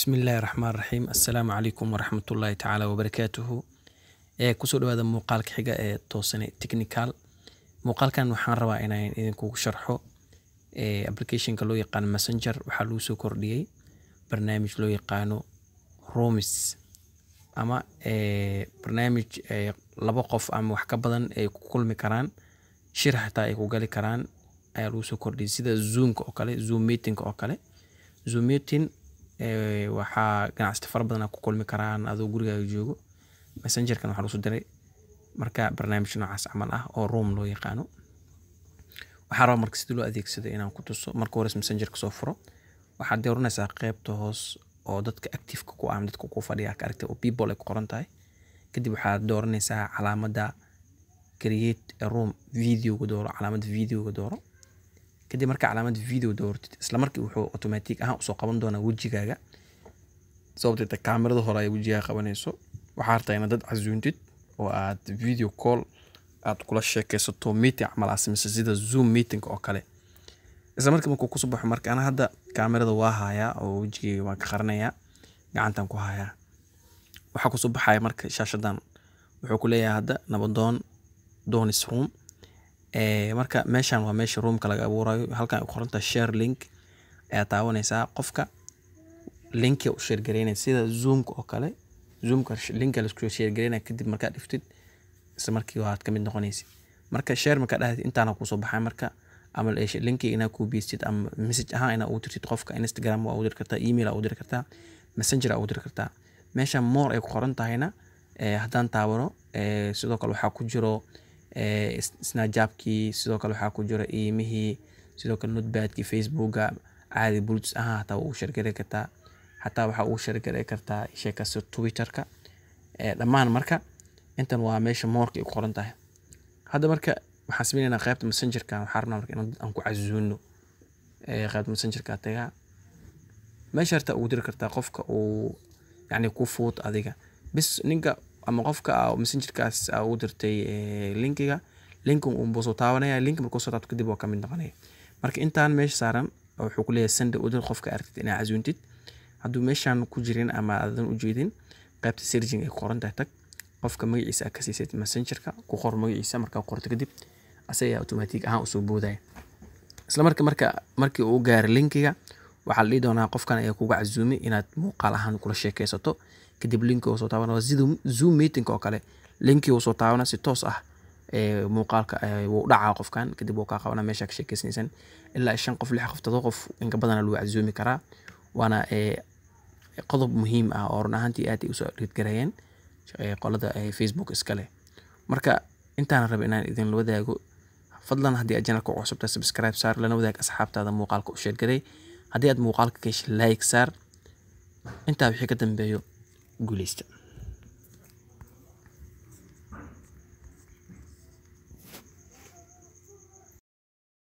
bismillaahi raxmaan raxiim assalaamu calaykum waraxmatullaahi tacaala wabarakaatuhu ee kusoo dhawaada muuqaalka xiga ee toosane technical muuqaalkan waxaan rabaa inaan idinkugu sharxo ee applicationka loo yaqaano messenger waxaa lagu soo kordhiyey barnaamij loo yaqaano romis ama ee barnaamij ee laba qof ama wax ka badan ay ku kulmi karaan shir xataa ay ku gali karaan ayaa lagu soo kordhiyey sida zoomka oo kale zoom meetingka oo kale zoom meeting ee waxaa ganacsato fara badan ku kulmi karaan adoo gurigaaga joogo messengerkan waxaa lagu soo diray marka barnaamij noocaas camal ah oo room loo yaqaano waxaa rabaa marka sida loo adeegsado inaan ku tuso marka hores messengerka soo furo waxaad dooranaysaa qeybta hoos oo dadka activeka ku ah ama dadka ku fadhiya ka aragtay oo people ay ku qoran tahay kadib waxaad dooranaysaa calaamadda create a room videoga dooro calaamadda videoga dooro kadib marka calaamadda video doortid isla markii wuxuu automatic ahaan usoo qaban doonaa wejigaaga sababtoo kaamirada hore ay wejigaaga qabanayso waxaa rabtaa inaad dad casuuntid oo aad video call aad kula sheekaysato meeting camal aa samaysa sida zoom meeting oo kale isla markii markuu kusoo baxo marka ana hadda kaamirada waa hayaa oo wejigayga waan ka qarinayaa gacantan ku hayaa waxaa kusoo baxaya marka shaashadan wuxuu ku leeyahay hadda nabadoon donis room ee marka meeshan waa meesha roomka laga abuurayo halkan ay ku qorantahay share link ayaa taabanaysaa qofka linki u share gareynaya sida zoomka oo kale zoomka linka laisku share gareynaya kadib markaad dhiftid isla markii waad ka mid noqonaysid marka share markaa dhahdid intaana kusoo baxay marka ama linki inaa kuu biistid ama message ahaan inaa ugu dirtid qofka instagram waa ugu diri kartaa email aa ugu diri kartaa messenger aa ugu diri kartaa meesha more ay ku qoran tahayna haddaan taabano sidoo kale waxaa ku jiro snajabkii sidoo kale waxaa ku jira iimihii sidoo kale notebadkii facebooka caadi bulutus ahaan hataa waa ugu shargari kartaa xataa waxaa ugu shargari kartaa sheekasta twitterka dhammaan marka intan waa meesha moorka ay ku qoran tahay hadda marka waxaan samaynaynaa qaybta messengerka waxaa rabnaa marka in aan ku casuuno qaybta messengerka tagaa meesha hartaa ugu diri kartaa qofka uu yacni ku fuud adiga bis ninka ama qofka messengerkaas aa ugu dirtay linkiga linkin unbuu soo taabanaya linki markuu soo taabto kadib waa ka mid noqonaya marka intaan meesha saaran wuxuu ku leeyahay sanda udir qofka aragtid inaa casuuntid hadduu meeshaan ku jirin ama aadan u jeedin qaybta serging ay ku qoran tahay tag qofka magaciisa aad ka siisad messengerka ku qor magaciisa markaa qorto kadib asaga automatic ahaan usoo boodaya isla marka marka markii uu gaaro linkiga waxaa la dhihi doonaa qofkan ayaa kuga casuumay inaad muuqaal ahaan kula sheekaysato kadib linki uu soo taabana waa sida zoom meeting oo kale linki uu soo taabana si toos ah muuqaalka wuu dhacaa qofkan kadib wuu kaa qabana meesha ka sheekaysanaysan ilaa shan qof lix qof todoba qof inka badana lagu casuumi karaa waana qodob muhiim ah oo run ahaantii aad ay usoo dhiidgareeyeen qolada facebook iskale marka intaana raba inaan idin wadaago fadlan haddii aad janalka u cusubta subscribe saar lana wadaag asxaabtaada muuqaalka u sheergaray haddii aad muuqaalka ka heshay like saar intaa wixii ka dambeeyo guuleysta